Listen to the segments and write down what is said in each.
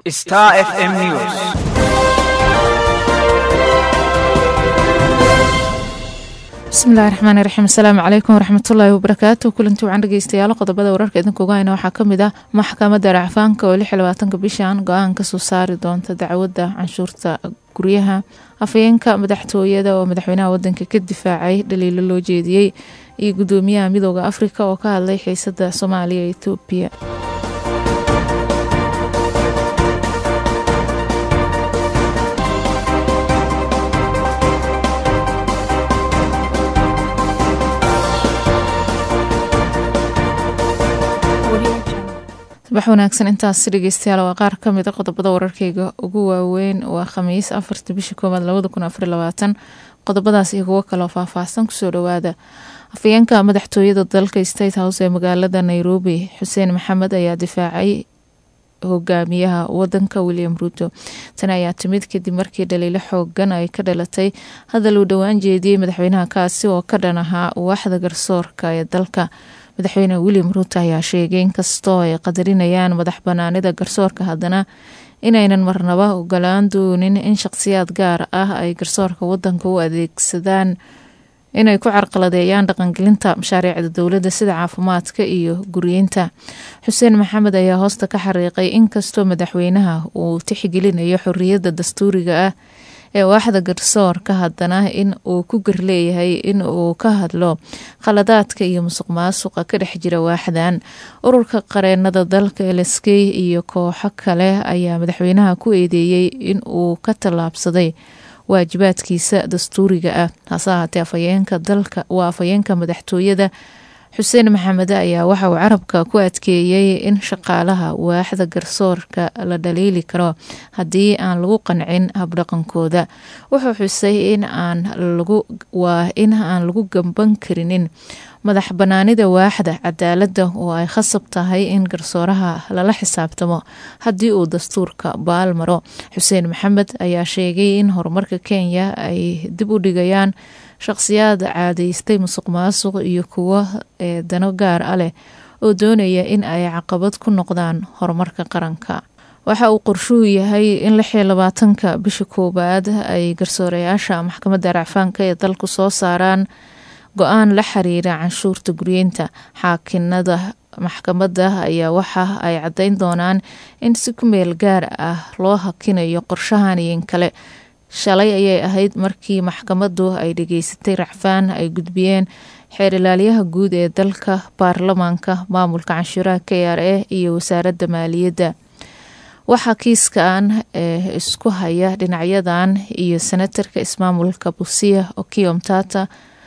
Star FM News. bismillahi raxmaani raxiim asalaamu calaykum waraxmatullaahi wabarakaatu kulanti wacan dhegeystayaal qodobada wararka idinkuga hayna waxaa kamid ah maxkamadda racfaanka oo lix iyo labaatanka bishan go-aan kasoo saari doonta dacwadda canshuurta guryaha afhayeenka madaxtooyada oo madaxweynaha wadanka ka difaacay dhaliilo loo jeediyey iyo gudoomiyaha midooda afrika oo ka hadlay xiisada soomaaliya iyo etoobiya subax wanaagsan intaasi dhegeystayaal waa qaar kamid a qodobada wararkeyga ugu waaweyn waa khamiis afarta bisha koowaad labada kun afar labaatan qodobadaas iyo kuwo kaloo faahfaahsan kusoo dhawaada afhayeenka madaxtooyada dalka state house ee magaalada nairobi xuseen maxamed ayaa difaacay hogaamiyaha wadanka william ruuto tan ayaa timid kadib markii dhaliilo xoogan ay ka dhalatay hadal uu dhowaan jeediyey madaxweynaha kaasi oo ka dhan ahaa waaxda garsoorka ee dalka madaxweyne william ruuto ayaa sheegay inkastoo ay qadarinayaan madax banaanida garsoorka haddana inaynan marnaba ogolaan doonin in shaqsiyaad gaar ah ay garsoorka wadanka u adeegsadaan inay ku carqaladeeyaan dhaqangelinta mashaariicda dowladda sida caafimaadka iyo guryeynta xuseen maxamed ayaa hoosta ka xariiqay inkastoo madaxweynaha uu tixgelinayo xoriyadda dastuuriga ah ee waaxda garsoorka haddana in uu ku garleeyahay in uu ka hadlo khaladaadka iyo musuq maasuqa ka dhex jira waaxdan ururka qareenada dalka lsk iyo kooxo kale ayaa madaxweynaha ku eedeeyey in uu ka tallaabsaday waajibaadkiisa dastuuriga ah hase ahaatee afhayeenka dalka waa afhayeenka madaxtooyada xuseen maxamed ayaa waxa uu carabka ku adkeeyey in shaqaalaha waaxda garsoorka la dhaliili karo haddii aan lagu qancin habdhaqankooda wuxuu xusay in aan lagu waa in aan lagu gamban karinin madax banaanida waaxda cadaaladda oo ay khasab tahay in garsooraha lala xisaabtamo haddii uu dastuurka baal maro xuseen maxamed ayaa sheegay in horumarka kenya ay dib u dhigayaan shaqsiyaad caadeystay musuq maasuq iyo kuwo ee dano gaar a leh oo doonaya in ay caqabad ku noqdaan horumarka qaranka waxa uu qorshuhu yahay in lix iyo labaatanka bisha koowaad ay garsoorayaasha maxkamadda racfaanka ee dalku soo saaraan go-aan la xiriira canshuurta guryeynta xaakinada maxkamadda ayaa waxa ay caddeyn doonaan in si ku meel gaar ah loo hakinayo qorshahan iyo in kale shalay ayay ahayd markii maxkamaddu ay dhageysatay racfaan ay gudbiyeen xeer ilaalyaha guud ee dalka baarlamaanka maamulka canshuuraha k r a iyo wasaaradda maaliyadda waxaa kiiskan ee isku haya dhinacyadan iyo senatarka ismaamulka busia okiom tata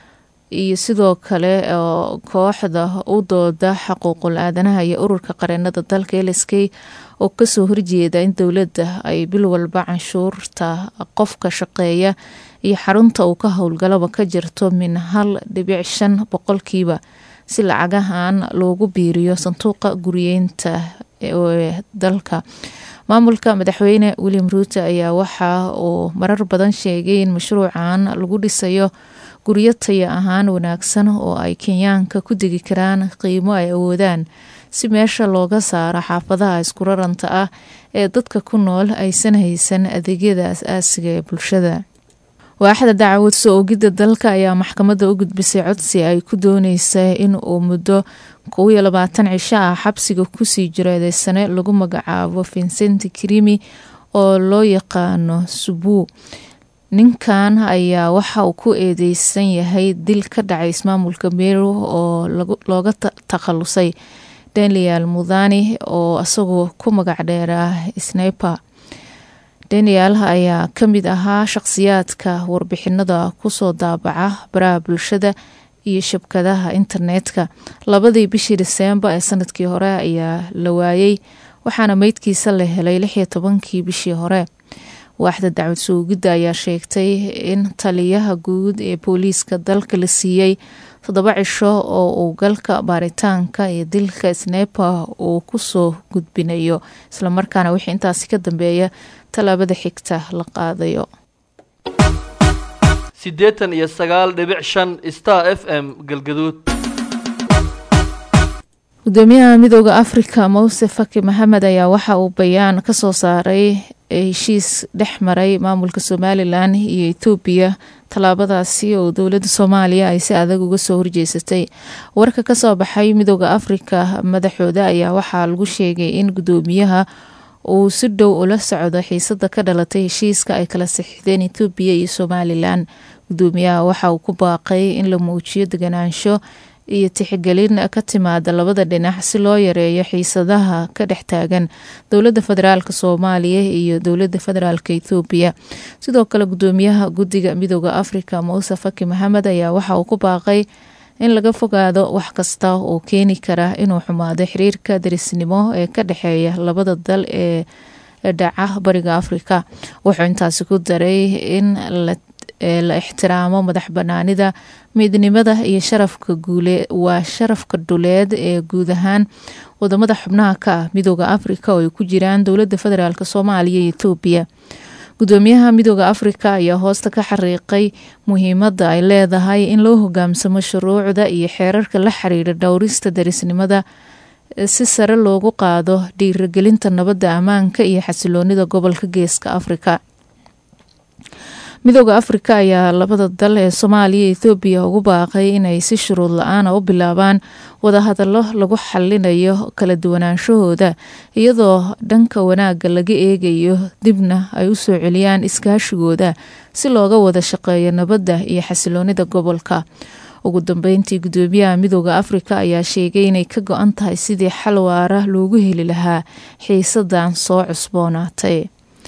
iyo sidoo kale oo kooxda u dooda xuquuqul aadanaha iyo ururka qareenada dalka lsk oo kasoo horjeeda in dowladda ay bil walba canshuurta qofka shaqeeya iyo xarunta uu ka howlgalaba ka jirto min hal dhibic shan boqolkiiba si lacagahan loogu biiriyo sanduuqa guryeynta ee dalka maamulka madaxweyne william ruuto ayaa waxa uu marar badan sheegay in mashruucan lagu dhisayo guryo taya ahaan wanaagsan oo ay kenyaanka ku degi karaan qiimo ay awoodaan si meesha looga saaro xaafadaha iskuraranta ah ee dadka ku nool aysan haysan adeegyada as-aasiga ee bulshada waaxda dacwad soo ogidda dalka ayaa maxkamadda u gudbisay codsi ay ku dooneysa in uu muddo kow iyo labaatan cisho ah xabsiga kusii jiro eedeysane lagu magacaabo vincent krimi oo loo yaqaano subuu ninkan ayaa waxa uu ku eedeysan yahay dil ka dhacay ismaamulka meru oo looga takhalusay daniel mudhani oo isagoo ku magac dheeraa sniper daniel ayaa kamid ahaa shaqsiyaadka warbixinada kusoo daabaca baraha bulshada iyo shabkadaha internetka labadii bishii diseembar ee sanadkii hore ayaa la waayey waxaana meydkiisa la helay lix iyo tobankii bishii hore waaxda dacwad soogidda ayaa sheegtay in taliyaha guud ee booliiska dalka la siiyey toddoba cisho oo uu galka baaritaanka iyo dilka snepa uu kusoo gudbinayo islamarkaana wixii intaasi ka dambeeya tallaabada xigta la qaadayo siddeetan iyo sagaal dhibic shan star f m galgaduud gudoomiyaha midooda afrika muse faki maxamed ayaa waxa uu bayaan kasoo saaray heshiis dhex maray maamulka somalilan iyo etoobiya tallaabadaasi oo dowladda soomaaliya ay si adag uga soo horjeesatay warka kasoo baxay midooda afrika madaxooda ayaa waxaa lagu sheegay in gudoomiyaha uu si dhow ula socdo xiisada ka dhalatay heshiiska ay kala sixdeen etoobiya iyo somalilan gudoomiyaha waxa uu ku baaqay in la muujiyo deganaansho iyo tixgelin ka timaada labada dhinac si loo yareeyo xiisadaha ka dhex taagan dowladda federaalk soomaaliya iyo dowladda federaalk ethoobiya sidoo kale gudoomiyaha guddiga midooda afrika muuse faki maxamed ayaa waxa uu ku baaqay in laga fogaado wax kasta oo keeni kara inuu xumaado xiriirka darisnimo ee ka dhexeeya labada dal ee dhaca bariga afrika wuxuu intaasi ku daray in la ixtiraamo madax banaanida midnimada iyo sharafka guule waa sharafka dhuleed ee guud ahaan wadamada xubnaha ka ah midooda afrika oo ay ku jiraan dowladda federaalk soomaaliya iyo etoobiya gudoomiyaha midooda afrika ayaa hoosta ka xariiqay muhiimada ay leedahay in loo hogaamsamo shuruucda iyo xeerarka la xiriira dhowrista darisnimada si sare loogu qaado dhiiragelinta nabadda ammaanka iyo xasiloonida gobolka geeska afrika midooda afrika ayaa labada dal ee soomaaliya iyo ethoobiya ugu baaqay inay si shuruud la-aana u bilaabaan wadahadallo lagu xalinayo kala duwanaanshahooda iyadoo dhanka wanaagga laga eegayo dibna ay u soo celiyaan iskaashigooda si looga wada shaqeeyo nabadda iyo xasiloonida gobolka ugu dambeyntii gudoomiyaha midooda afrika ayaa sheegay inay ka go-an tahay sidii xal waara loogu heli lahaa xiisadan soo cusboonaatay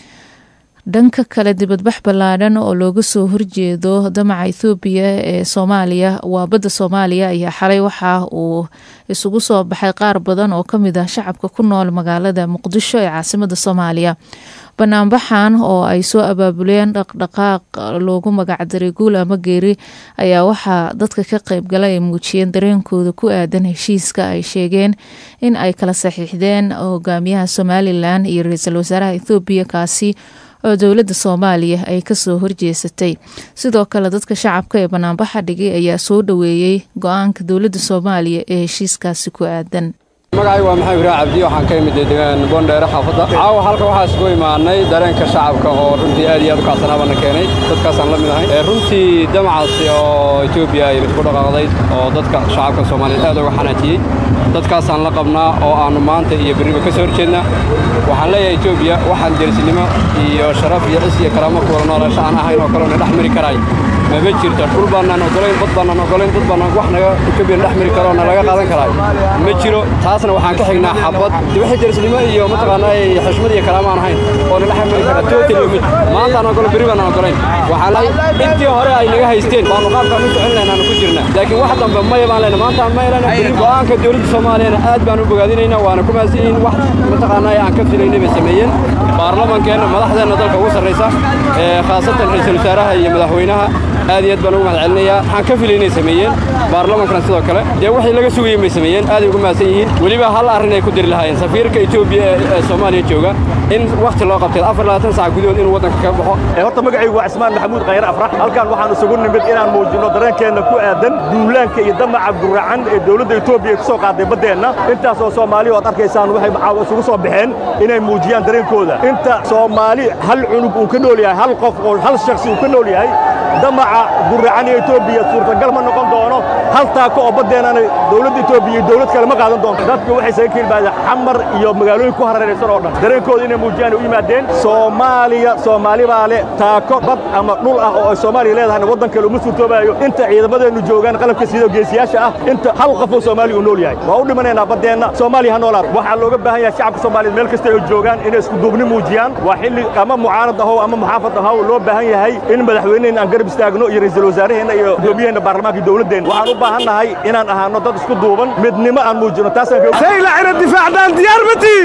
dhanka kale dibadbax ballaadhan oo looga soo horjeedo damaca ethoobiya ee soomaaliya waa badda soomaaliya ayaa xalay waxa uu isugu soo baxay qaar badan oo kamid ah shacabka ku nool magaalada muqdisho ee caasimada soomaaliya banaanbaxan oo ay soo abaabuleen dhaqdhaqaaq loogu magacdaray guul ama geeri ayaa waxaa dadka ka qeybgala ay muujiyeen dareenkooda ku aadan heshiiska ay sheegeen in ay kala saxiixdeen hogaamiyaha somalilan iyo ra-iisul wasaaraha ethoobiya kaasi oo dowladda soomaaliya ay kasoo horjeesatay sidoo kale dadka shacabka ee banaanbaxa dhigay ayaa soo dhoweeyey go-aanka dowladda soomaaliya ee heshiiskaasi ku aadan magacay waa maxamed ibraah cabdi waxaan ka imid deegaan boondheere xaafadda caawa halka waxaa isugu imaanay dareenka shacabka oo runtii aad iyo aad u kacsanaabana keenay dadkaasaan la mid ahay runtii damacaasi oo etoobiya ay mid ku dhaqaaqday oo dadka shacabka soomaaliyeed aad uga xanaajiyey dadkaasaan la qabnaa oo aannu maanta iyo berriba ka soo horjeednaa waxaan leeyahay etoobiya waxaan derisnimo iyo sharaf iyo cis iyo karaamo kuwada noolasho aan ahayn oo kaleona dhex mari karaay mama jirto dhul baannaan ogolayn bad baannaan ogolayn dad baannaan wax naga etoobiya dhex mari karo na laga qaadan karaay ma jiro taasna waxaan ka xignaa xabad wixii derisnimo iyo mataqaanaa xushmad iyo karaamo aan ahayn oo na dhex mari kara tootali mid maanta aan ogolo berri baannaan ogolayn waxaan leeyahay intii hore ay naga haysteen baanu qaabkaan u socon lahayn aanu ku jirnaa laakiin wax dambe maya baan leenahay maanta aan maylana berri go'aanka dowladda soomaaliyana aad baan u bogaadinaynaa waana ku mahadsan yihiin wax mataqaanaa aan ka filaynay bay sameeyeen baarlamankeenna madaxdeenna dalka ugu sarraysa khaasatan ra-iisul wasaaraha iyo madaxweynaha aad iyo aad baan ugu mahad celinayaa waxaan ka filay inay sameeyeen baarlamankana sidoo kale dee waxay laga sugayeen bay sameeyeen aaday ugu mahadsan yihiin weliba hal arrin ay ku diri lahaayeen safiirka etoobiya ee soomaaliya jooga in wakhti loo qabtay afar labaatan sac gudahood inuu waddanka ka baxo horta magacaygu waa cismaan maxamuud khayre afrax halkan waxaan isugu nimid inaan muujinno dareenkeenna ku aadan duulaanka iyo damaca guracan ee dowladda etoobiya ku soo qaaday baddeenna intaas oo soomaaliya oad arkaysaan waxay caawa isugu soo baxeen inay muujiyaan dareenkooda inta soomaali hal cunug uu ka nool yahay hal qof oo hal shakhsi uu ka nool yahay damaca guracan ee etoobiya suurtagal ma noqon doono hal taako oo baddeennana dowladda etoobiya iyo dowlad kale ma qaadan doonto dadku waxay saga keelbaadeen xamar iyo magaalooyin ku hareeraysan oo dhan dareenkooda inay muujiyaan u yimaadeen soomaaliya soomaali baa leh taako bad ama dhul ah oo ay soomaaliya leedahayna waddan kale uma suurtoobaayo inta ciidamadeennu joogaan qalabka sida geesiyaasha ah inta hal qof oo soomaaliya uu nool yahay waa u dhimanaynaa baddeenna soomaaliya ha noolaad waxaa looga baahan yahay shacabka soomaaliyeed meel kasta ay joogaan inay isku duubni muujiyaan waa xilli ama mucaarad ahow ama muxaafad ahow loo baahan yahay in madaxweyneheenna aan garab istaagno iyo ra'iisul wasaaraheenna iyo gudoomiyaheenna baarlamaanka iyo dowladdeenna waxaan u baahan nahay inaan ahaano dad isku duuban midnimo aan muujino taasaan saylacina difaacdaan diyaar ma tihin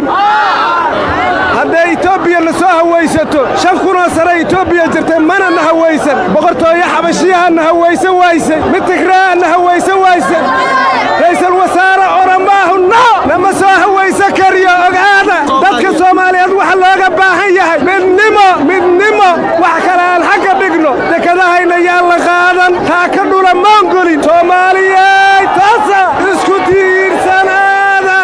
hadday etoobiya na soo hawaysato shan kunoo sare etoobiya jirtay mana na hawaysan boqortooyo xabashiyaha na hawaysan waysay mid tigraa na hawaysan waysan ra'iisul wasaare oramaahu no nama soo hawaysan kariyo ogaada dadka soomaaliyeed waxa looga baahan yahay midnimo midnimo wax kale aan xagga dhigno dekadahayna yaan la qaadan taa ka dhula maangolin soomaaliyey taasa isku tiirsanaada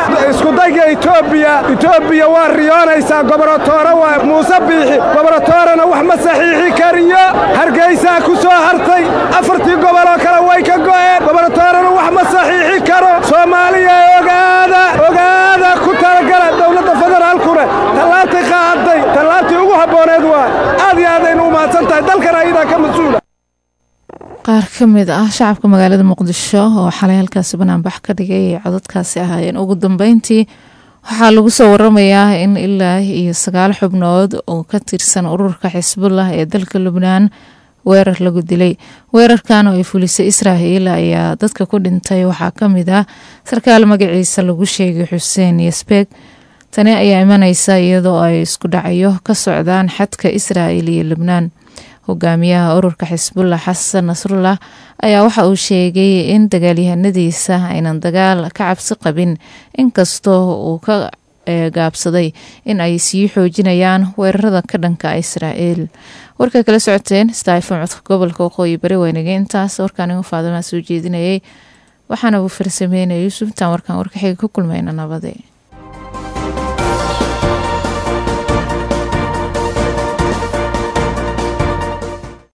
etoobiya waa riyoonaysaa goboratoore waa muuse biixi goboratoorena wax ma saxiixi kariyo hargaysaa ku soo hartay afartii goboloo kale way ka go'een goboratoorena wax ma saxiixi karo soomaaliya ogaada ogaada ku talagala dowladda federaalkuna tallaabtay qaaday tallaabtii ugu habbooneed waa aad iyo aadaynu u mahadsan tahay dalkan ayadaa ka mas-uula qaar ka mid ah shacabka magaalada muqdisho oo xalay halkaasi banaanbax ka dhigay ay codadkaasi ahaayeen ugu dambeyntii waxaa lagu soo waramayaa in ilaa iyo sagaal xubnood oo ka tirsan ururka xisbullah ee dalka lubnaan weerar lagu dilay weerarkan oo ay fulisay israa'iil ayaa dadka ku dhintay waxaa ka mid ah sarkaal magaciisa lagu sheegay xuseen yasbeeg tani ayaa imaneysa iyadoo ay isku dhacyo ka socdaan xadka israa'iil iyo lubnaan hogaamiyaha ururka xisbullah xasan nasrullah ayaa waxa uu sheegay in dagaalyahanadiisa aynan dagaal ka cabsi qabin inkastoo uu ka gaabsaday in ay sii xoojinayaan weerarada ka dhanka israa'iil warka kala socoteen stafon codka gobolka waqooyi bari waynagay intaas warkaanigu faadamaa soo jeedinayay waxaana uu farsameynaya yuusuf intaan warkaan warkaxiga ku kulmayna nabade